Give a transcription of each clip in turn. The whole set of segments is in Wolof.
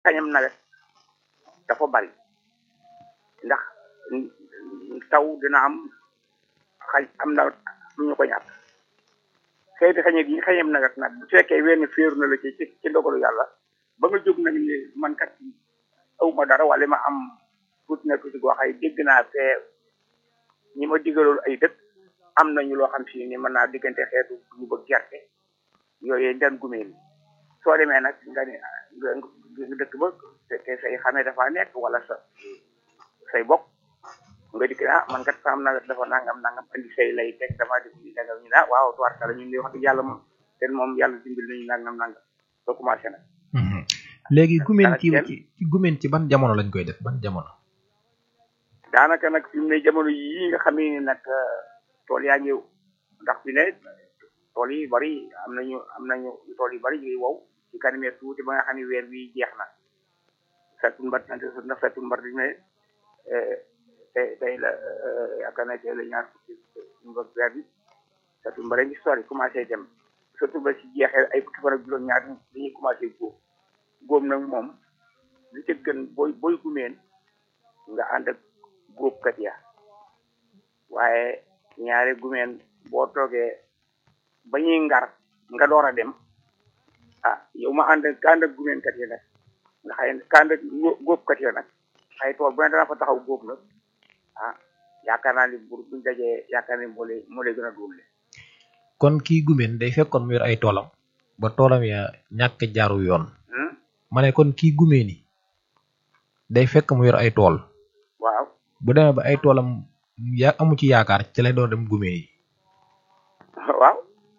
kañam nawet dafa bari ndax taw dina am xañ am na lu ñu ko ñàkk xeeti xañe gi xañam nawet nag bu fekkee wenn féeru na la ci ci ci ndogalu yàlla ba nga jóg nag ni man kat awma dara wala ma am tuuti na tuuti goo xay dégg naa fee ñi ma digalool ay dëkk am nañu loo xam si ni mën naa diggante xeetu ñu ba gerte yooyu den gumee ni soo demee nag nga ne nga dëkk ba te say xamee dafa nekk wala sa say bokk nga dikk ah man kat saam nawet dafa nangam nangam andi say lay teg dama def ni dagal ñu ah waaw tubaarkala ñun li wax dëgg yàlla moom ten moom yàlla dimbil nañu nangam nangam soo commencé nag léegi gumeen ci ci gumeen ci ban jamono lañ koy def ban jamono daanaka nag fi mu ne jamono yii nga xam ne nag tool yaa ngi ndax fi ne tool yi bari am nañu am nañu tool yu bari ñuy wow ci kanamee tuuti ba nga xam ne weer wi jeex na fettu mbar na fettu mbar di ne tey tey la yaakaar naa tey la ñaar fukki mbar weer bi fettu mbar ngi sori commencé dem surtout ba si jeexee ay fukki fan ak juróom ñaar dañuy commencé góob góob nag moom li ca gën booy booy gumeen nga ànd ak góobkat ya waaye ñaare gumeen boo toogee ba ñuy ngar nga door a dem ah yow ma ànd ka ànd ak gumeenkat yi nag nga xëy ka ànd ak góobkat yi nag xëy tool bu ne dana fa taxaw góob nag ah yaakaar naa ni bu buñ dajee yaakaar ni moo lay moo lay gën a dóole kon kii gumeen day fekkoon mu yor ay toolam ba toolam ya ñàkk jaaru yoon ma ne kon kii gumee ni day fekk mu yor ay tool waaw bu demee ba ay toolam ya amu ci yaakaar ci lay doon dem gumee yi waaw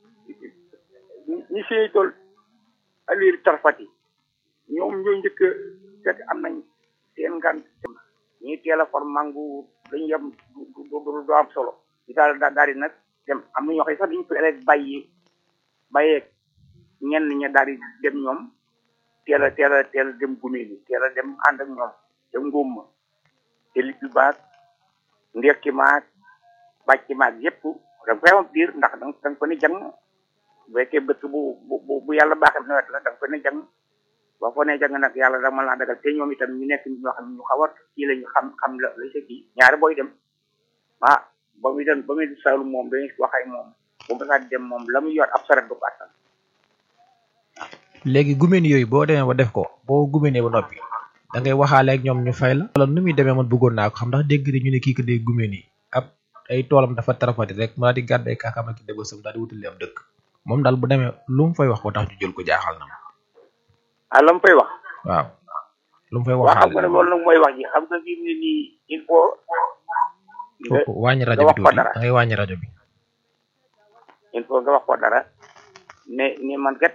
ñi siy tool alir tarfati ñoom ñoo njëkk fekk am nañ seen ngan ñi teel a for mangu dañu yem du du am solo di daal daal di nag dem am na ñoo xam sax dañu ko rek bàyyi bàyyeeg ñenn ña daal di dem ñoom teel a teel a teel a dem gumee ni teel a dem ànd ak ñoom dem ngóom ma te lippi baag ndekki maag bàcc maag yépp da nga koy am biir ndax da nga ko ne jàng bu fekkee bëtt bu bu bu yàlla baaxee nawet la da nga ko ne jàng boo ko ne jàng nag yàlla da mën laa dagal te ñoom itam ñu nekk ñoo xam ñu xaw a kii la ñu xam xam la la sa kii ñaari booy dem ah ba muy dem ba muy saalum moom dañuy wax ak moom bu ma saa dem moom la muy yor ab saret du ko attan léegi gumeen yooyu boo demee ba def ko boo gumeenee ba noppi da ngay waxaale ak ñoom ñu fay la wala nu muy demee man bëggoon naa ko xam ndax dégg ñu ne kii ko dee gumeen yi ab ay toolam dafa tarafati rek mu daal di gàdday kaakam ak dëbësam daal di wutali am dëkk moom daal bu demee lu mu fay wax ko tax ñu jël ko jaaxal na ma ah la mu fay wax waaw lu mu fay waaw xam waxaale nga ne loolu nag mooy wax ji xam nga fi mu ne nii il faut nga wàññi rajo nga bi wax ko tuuti dara da ngay wàññi rajo bi il faut nga wax ko dara ne ni man kat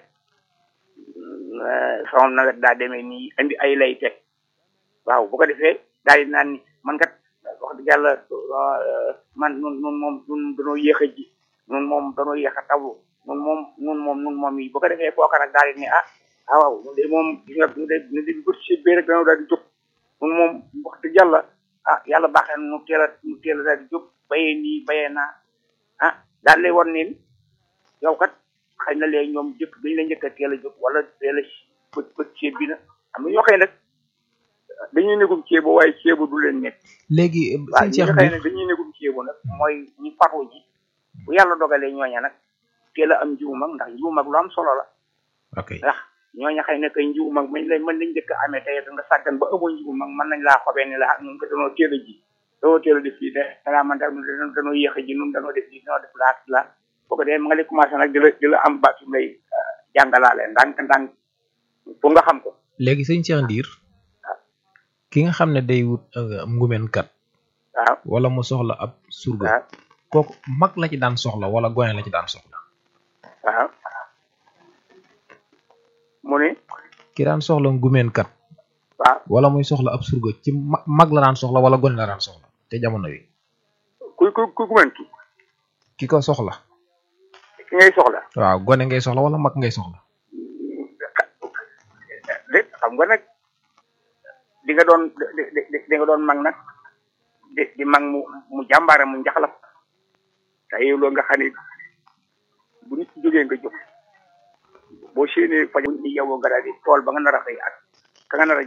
sama nawet daa demee nii indi ay lay teg waaw bu ko defee daal di naan ni man kat wax dëgg yàlla man nun nun moom nun danoo yéex a ji nun moom danoo yéex a tawu nun moom nun moom nun moom yi bu ko defee kooka nag daal di ne ah ah waaw ñun de moom gis nga ñu de ñu de bët si bee rek danoo daal di jóg nun moom wax dëgg yàlla ah yàlla baaxee na nu teel a nu teel a daal di jóg bayee nii bayee naa ah daal lay won niin yow kat xëy na léegi ñoom jëkk dañ la njëkk a teel a jóg wala teel a bët bët ceeb bi na am na ñoo xëy nag dañuy négum ceebo waaye ceebo du leen nekk léegi waaw sëñ ñi Cheikh nga xëy Mbir nag dañuy négum ceebo nag mooy ñi faru ji bu yàlla dogalee ñooña nag teel a am njiwu mag ndax njiwu mag lu am solo la ok ndax ñooña xëy na kay njiwu mag mañ lay mën lañ njëkk a amee tey nga sàggan ba amoo njiwu mag mën nañ laa xobee ni la ñun ko danoo teel a ji danoo teel a def fii de danaa man da danoo yéex a ji nun danoo def lii danoo def laa laa boo ko dee ma nga lay commencé nag di la di la am baat yu lay jàngalaale ndànk ndànk pour nga xam ko léegi sëñ Cheikh Ndiir ki nga xam ne day wut ngumeen kat waaw wala mu soxla ab surga waaw kooku mag la ci daan soxla wala gone la ci daan soxla waaw mu ni ki daan soxla ngumeen kat waaw wala muy soxla ab surga ci ma- mag la daan soxla wala gone la daan soxla te jamono yi kuy kuy kuy gumantu ki ko soxla ki ngay soxla waaw gone ngay soxla wala mag ngay soxla de xam nga nag di nga doon di di di nga doon mag nag di di mag mu mu jàmbaare mu njaxlaf te yow loolu nga xam ne bu nit ki jógee nga jóg boo séenee faj ni yow nga daal di tool ba nga nar a xëy ak ka nga nar a